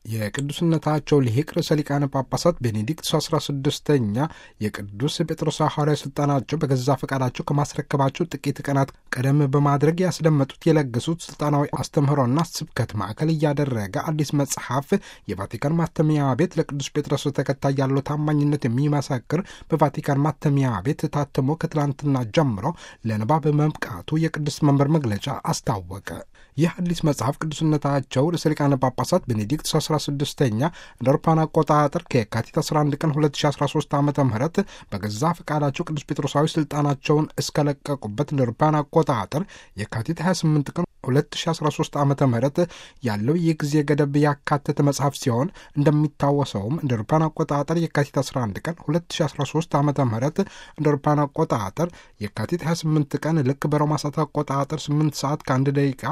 የቅዱስነታቸው ሊቅ ርዕሰ ሊቃነ ጳጳሳት ቤኔዲክት አስራ ስድስተኛ የቅዱስ ጴጥሮስ ሐዋርያዊ ስልጣናቸው በገዛ ፈቃዳቸው ከማስረከባቸው ጥቂት ቀናት ቀደም በማድረግ ያስደመጡት የለገሱት ስልጣናዊ አስተምህሮና ስብከት ማዕከል እያደረገ አዲስ መጽሐፍ የቫቲካን ማተሚያ ቤት ለቅዱስ ጴጥሮስ ተከታይ ያለው ታማኝነት የሚመሰክር በቫቲካን ማተሚያ ቤት ታትሞ ከትላንትና ጀምሮ ለንባብ መብቃቱ የቅዱስ መንበር መግለጫ አስታወቀ። ይህ አዲስ መጽሐፍ ቅዱስነታቸው ርዕሰ ሊቃነ ጳጳሳት ቤኔዲክት 16ኛ እንደ አውሮፓውያን አቆጣጠር ከየካቲት 11 ቀን 2013 ዓ ም በገዛ ፈቃዳቸው ቅዱስ ጴጥሮሳዊ ስልጣናቸውን እስከለቀቁበት እንደ አውሮፓውያን አቆጣጠር የካቲት 28 ቀን 2013 ዓ ም ያለው የጊዜ ገደብ ያካተተ መጽሐፍ ሲሆን እንደሚታወሰውም እንደ አውሮፓውያን አቆጣጠር የካቲት 11 ቀን 2013 ዓ ም እንደ አውሮፓውያን አቆጣጠር የካቲት 28 ቀን ልክ በሮማ ሰዓት አቆጣጠር 8 ሰዓት ከአንድ ደቂቃ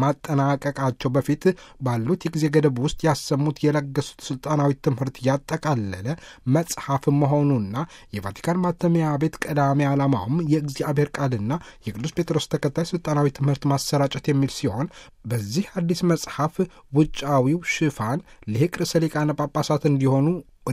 ከማጠናቀቃቸው በፊት ባሉት የጊዜ ገደብ ውስጥ ያሰሙት የለገሱት ስልጣናዊ ትምህርት ያጠቃለለ መጽሐፍ መሆኑና የቫቲካን ማተሚያ ቤት ቀዳሚ ዓላማውም የእግዚአብሔር ቃልና የቅዱስ ጴጥሮስ ተከታይ ስልጣናዊ ትምህርት ማሰራጨት የሚል ሲሆን በዚህ አዲስ መጽሐፍ ውጫዊው ሽፋን ሊቅ ርዕሰ ሊቃነ ጳጳሳት እንዲሆኑ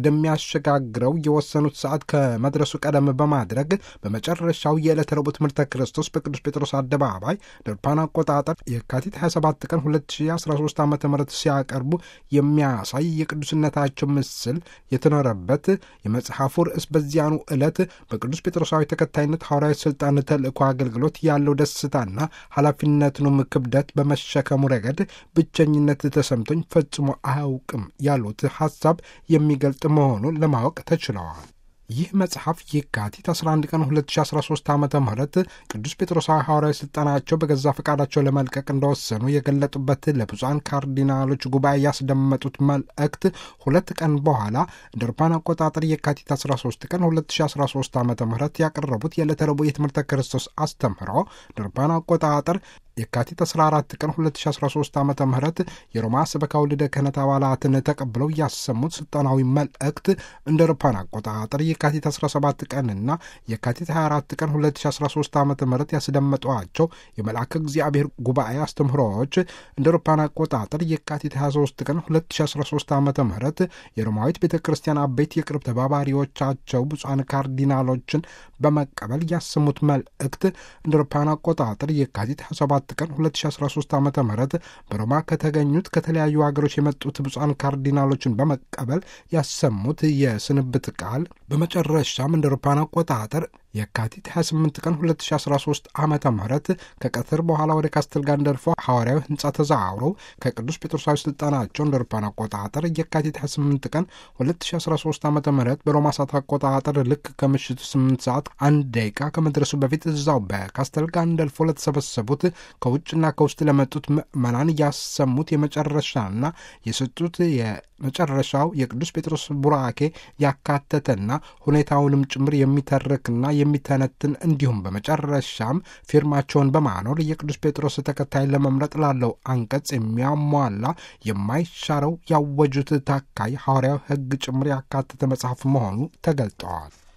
ወደሚያሸጋግረው የወሰኑት ሰዓት ከመድረሱ ቀደም በማድረግ በመጨረሻው የዕለተ ረቡዕ ትምህርተ ክርስቶስ በቅዱስ ጴጥሮስ አደባባይ ደርፓን አቆጣጠር የካቲት 27 ቀን 2013 ዓ ም ሲያቀርቡ የሚያሳይ የቅዱስነታቸው ምስል የተኖረበት የመጽሐፉ ርዕስ በዚያኑ ዕለት በቅዱስ ጴጥሮሳዊ ተከታይነት ሐዋርያዊ ሥልጣን ተልእኮ አገልግሎት ያለው ደስታና ኃላፊነትንም ክብደት በመሸከሙ ረገድ ብቸኝነት ተሰምቶኝ ፈጽሞ አያውቅም ያሉት ሐሳብ የሚገልጽ መሆኑን ለማወቅ ተችለዋል። ይህ መጽሐፍ የካቲት 11 ቀን 2013 ዓ ም ቅዱስ ጴጥሮሳዊ ሐዋርያዊ ሥልጣናቸው በገዛ ፈቃዳቸው ለመልቀቅ እንደወሰኑ የገለጡበት ለብፁዓን ካርዲናሎች ጉባኤ ያስደመጡት መልእክት ሁለት ቀን በኋላ እንደ አውሮፓውያን አቆጣጠር የካቲት 13 ቀን 2013 ዓ ም ያቀረቡት የዕለተ ረቡዕ የትምህርተ ክርስቶስ አስተምህሮ እንደ አውሮፓውያን አቆጣጠር የካቲት 14 ቀን 2013 ዓ ም የሮማ ሰበካ ወልደ ክህነት አባላትን ተቀብለው ያሰሙት ስልጣናዊ መልእክት እንደ አውሮፓውያን አቆጣጠር የካቲት 17 ቀንና የካቲት 24 ቀን 2013 ዓ ም ያስደመጧቸው የመልአከ እግዚአብሔር ጉባኤ አስተምህሮዎች እንደ አውሮፓውያን አቆጣጠር የካቲት 23 ቀን 2013 ዓ ም የሮማዊት ቤተ ክርስቲያን አበይት የቅርብ ተባባሪዎቻቸው ብፁዓን ካርዲናሎችን በመቀበል ያሰሙት መልእክት እንደ አውሮፓውያን አቆጣጠር የካቲት 27 ቀን 2013 ዓ ም በሮማ ከተገኙት ከተለያዩ ሀገሮች የመጡት ብፁዓን ካርዲናሎችን በመቀበል ያሰሙት የስንብት ቃል በመጨረሻም እንደ አውሮፓውያን አቆጣጠር የካቲት 28 ቀን 2013 ዓ ም ከቀትር በኋላ ወደ ካስተል ጋንደርፎ ሐዋርያዊ ሕንፃ ተዘዋውረው ከቅዱስ ጴጥሮሳዊ ስልጣናቸው እንደ አውሮፓውያን አቆጣጠር የካቲት 28 ቀን 2013 ዓ ም በሮማ ሰዓት አቆጣጠር ልክ ከምሽቱ 8 ሰዓት አንድ ደቂቃ ከመድረሱ በፊት እዛው በካስተል ጋንደልፎ ለተሰበሰቡት ከውጭና ከውስጥ ለመጡት ምዕመናን ያሰሙት የመጨረሻና የሰጡት የመጨረሻው የቅዱስ ጴጥሮስ ቡራኬ ያካተተና ሁኔታውንም ጭምር የሚተርክና የሚተነትን እንዲሁም በመጨረሻም ፊርማቸውን በማኖር የቅዱስ ጴጥሮስ ተከታይ ለመምረጥ ላለው አንቀጽ የሚያሟላ የማይሻረው ያወጁት ታካይ ሐዋርያዊ ሕግ ጭምር ያካተተ መጽሐፍ መሆኑ ተገልጠዋል።